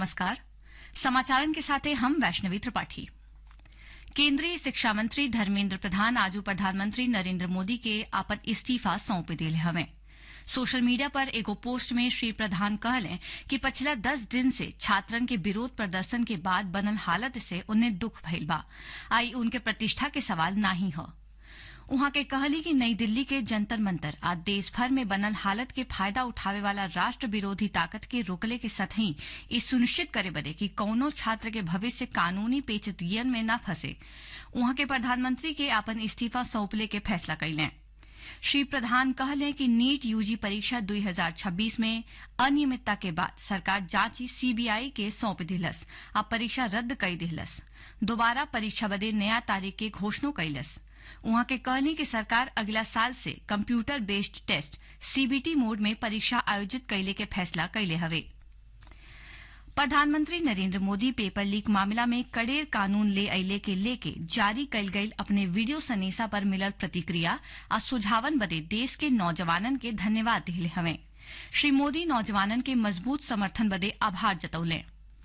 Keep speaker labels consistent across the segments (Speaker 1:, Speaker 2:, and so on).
Speaker 1: नमस्कार समाचारन के साथे हम वैष्णवी त्रिपाठी केंद्रीय शिक्षा मंत्री धर्मेंद्र प्रधान आज प्रधानमंत्री नरेंद्र मोदी के अपन इस्तीफा सौंप दिले हवे सोशल मीडिया पर एगो पोस्ट में श्री प्रधान कहले कि पिछला दस दिन से छात्रन के विरोध प्रदर्शन के बाद बनल हालत से उन्हें दुख भइल बा आई उनके प्रतिष्ठा के सवाल नाही ह उहाँ के कहली कि नई दिल्ली के जंतर मंतर आज देश भर में बनल हालत के फायदा उठावे वाला राष्ट्र विरोधी ताकत के रोकले के सतही ई सुनिश्चित करे बदे कि कौनो छात्र के भविष्य कानूनी पेचीदगियन में न फंसे उहाँ के प्रधानमंत्री के अपन इस्तीफा सौंपले के फैसला कैले श्री प्रधान कहले कि नीट यूजी परीक्षा 2026 में अनियमितता के बाद सरकार जांची सीबीआई के सौंप दिलस आ परीक्षा रद्द कई दिलस दोबारा परीक्षा बदे नया तारीख के घोषणा कैलस उहाँ के कहनी कि सरकार अगला साल से computer based test CBT mode में परीक्षा आयोजित कैले के फैसला कैले हवे प्रधानमंत्री नरेंद्र मोदी पेपर लीक मामला में कड़ेर कानून ले अले के लेके जारी कल गई अपने वीडियो सनेसा पर मिलल प्रतिक्रिया आ सुझावन बदे देश के नौजवानन के धन्यवाद दिले हवे श्री मोदी नौजवानन के मजबूत समर्थन बदे आभार जतौले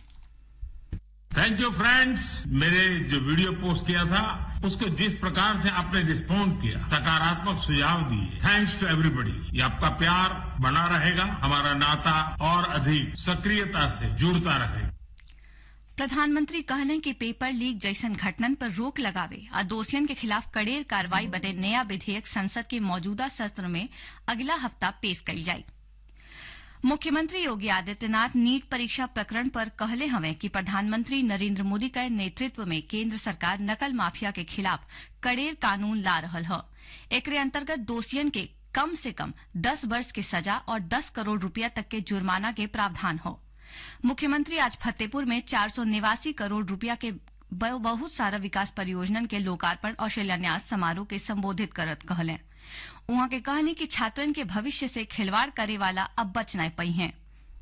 Speaker 2: थैंक यू फ्रेंड्स मेरे जो वीडियो पोस्ट किया था उसको जिस प्रकार से आपने रिस्पॉन्ड किया सकारात्मक सुझाव दिए थैंक्स टू एवरीबडी ये आपका प्यार बना रहेगा हमारा नाता और अधिक सक्रियता से जुड़ता रहेगा
Speaker 1: प्रधानमंत्री कहले कि पेपर लीक जैसन घटनन पर रोक लगावे आ दोषियन के खिलाफ कड़ेर कार्रवाई बदे नया विधेयक संसद के मौजूदा सत्र में अगला हफ्ता पेश कई जाये मुख्यमंत्री योगी आदित्यनाथ नीट परीक्षा प्रकरण पर कहले हवे कि प्रधानमंत्री नरेंद्र मोदी के नेतृत्व में केंद्र सरकार नकल माफिया के खिलाफ कड़ेर कानून ला रहल ह एकरे अंतर्गत दोषियन के कम से कम 10 वर्ष के सजा और 10 करोड़ रुपया तक के जुर्माना के प्रावधान हो मुख्यमंत्री आज फतेहपुर में चार सौ निवासी करोड़ रुपया के बहुत सारा विकास परियोजनन के लोकार्पण और शिलान्यास समारोह के संबोधित करत कहलें उहाँ के कहनी कि छात्रन के भविष्य से खिलवाड़ करे वाला अब बच नहीं पाई हैं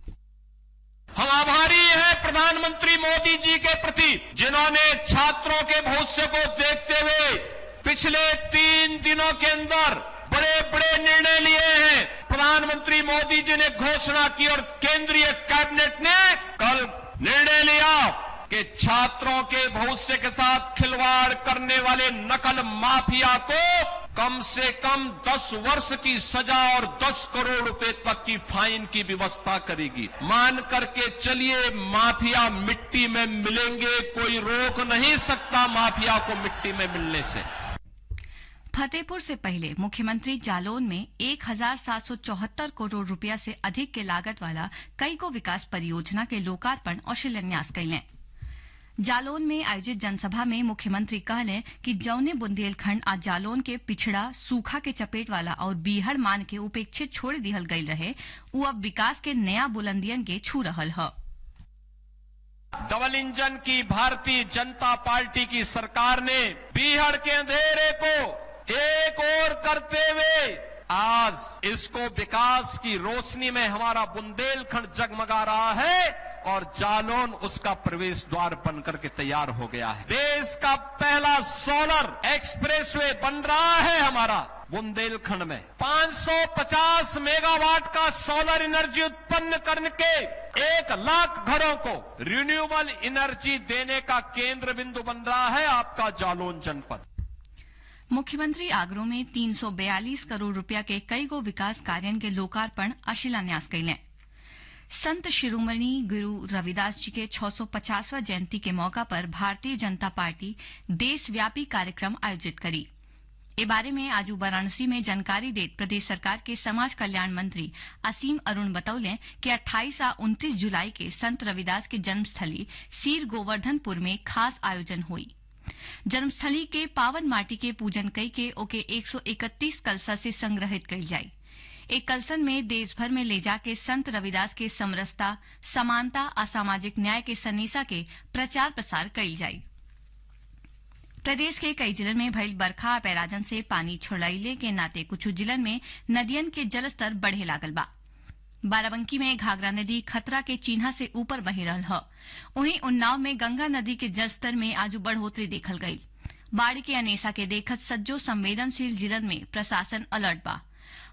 Speaker 3: हम आभारी हैं प्रधानमंत्री मोदी जी के प्रति जिन्होंने छात्रों के भविष्य को देखते हुए पिछले तीन दिनों के अंदर बड़े बड़े निर्णय लिए हैं प्रधानमंत्री मोदी जी ने घोषणा की और केंद्रीय कैबिनेट ने कल निर्णय लिया कि छात्रों के भविष्य के साथ खिलवाड़ करने वाले नकल माफिया को कम से कम 10 वर्ष की सजा और 10 करोड़ रुपए तक की फाइन की व्यवस्था करेगी मान करके चलिए माफिया मिट्टी में मिलेंगे कोई रोक नहीं सकता माफिया को मिट्टी में मिलने से
Speaker 1: फतेहपुर से पहले मुख्यमंत्री जालौन में एक हजार सात सौ चौहत्तर करोड़ रुपया से अधिक के लागत वाला कई को विकास परियोजना के लोकार्पण और शिलान्यास कैलें जालौन में आयोजित जनसभा में मुख्यमंत्री कहले कि जौने बुंदेलखंड आज जालौन के पिछड़ा सूखा के चपेट वाला और बीहड़ मान के उपेक्षित छोड़ दिहल गई रहे उ अब विकास के नया बुलंदियन के छू रहल है
Speaker 3: डबल इंजन की भारतीय जनता पार्टी की सरकार ने बीहड़ के अंधेरे को एक और करते हुए आज इसको विकास की रोशनी में हमारा बुंदेलखंड जगमगा रहा है और जालौन उसका प्रवेश द्वार बनकर के तैयार हो गया है देश का पहला सोलर एक्सप्रेसवे बन रहा है हमारा बुंदेलखंड में 550 मेगावाट का सोलर एनर्जी उत्पन्न करके एक लाख घरों को रिन्यूएबल एनर्जी देने का केंद्र बिंदु बन रहा है आपका जालौन जनपद
Speaker 1: मुख्यमंत्री आगरो में 342 करोड़ रुपया के कई गो विकास कार्य के लोकार्पण और शिलान्यास कैलें संत शिरोमणि गुरु रविदास जी के 650वां जयंती के मौका पर भारतीय जनता पार्टी देशव्यापी कार्यक्रम आयोजित करी ए बारे में आज वाराणसी में जानकारी देत प्रदेश सरकार के समाज कल्याण मंत्री असीम अरुण बतौले कि 28 आ 29 जुलाई के संत रविदास के जन्मस्थली सीर गोवर्धनपुर में खास आयोजन हुई जन्मस्थली के पावन माटी के पूजन कई के ओके 131 कलसा से संग्रहित कई जाये एक कलसन में देश भर में ले जाके संत रविदास के समरसता समानता असामाजिक न्याय के सनेसा के प्रचार प्रसार कई जाये प्रदेश के कई जिलन में भइल बरखा पैराजन से पानी छोड़ाइले के नाते कुछ जिलन में नदियन के जलस्तर बढ़े लागल बा बाराबंकी में घाघरा नदी खतरा के चिन्हा से ऊपर बही रहल ह वहीं उन्नाव में गंगा नदी के जलस्तर में आज बढ़ोतरी देखल गई बाढ़ के अनेसा के देखत सज्जो संवेदनशील जिलन में प्रशासन अलर्ट बा